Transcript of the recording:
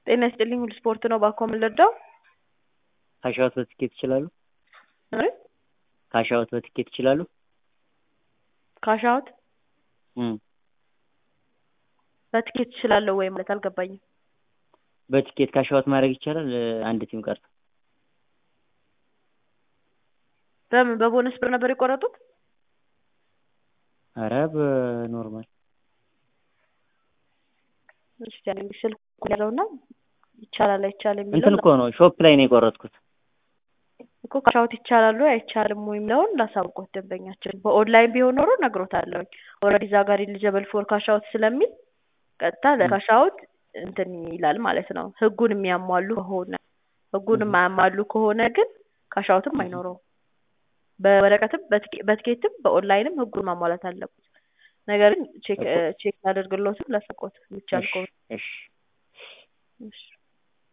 ጤና ይስጥልኝ ሁሉ ስፖርት ነው ባኮ የምንረዳው ካሻዎት በትኬት ይችላሉ? እ ካሻዎት በትኬት ይችላሉ? ካሻውት እም በትኬት እችላለሁ ወይ ማለት አልገባኝም። በትኬት ካሻዎት ማድረግ ይቻላል? አንድ ቲም ቀርቶ በምን በቦነስ ብር ነበር የቆረጡት? ኧረ በኖርማል እሺ ያለኝ ስልክ ያለውና ይቻላል አይቻልም እንትን የሚለው እኮ ነው ሾፕ ላይ ነው የቆረጥኩት። እኮ ካሻውት ይቻላል ወይ አይቻልም ወይ የሚለውን ላሳውቆት ደንበኛችን። በኦንላይን ቢሆን ኖሮ እነግሮታለሁ። ኦልሬዲ እዛ ጋር ኤሊጀብል ፎር ካሻውት ስለሚል ቀጥታ ለካሻውት እንትን ይላል ማለት ነው። ህጉን የሚያሟሉ ከሆነ ህጉን የማያሟሉ ከሆነ ግን ካሻውትም አይኖረውም። በወረቀትም በትኬ- በትኬትም በኦንላይንም ህጉን ማሟላት አለበት። ነገር ግን ቼክ ቼክ አድርግሎትም ላሳውቆት የሚቻል ከሆነ እሺ እሺ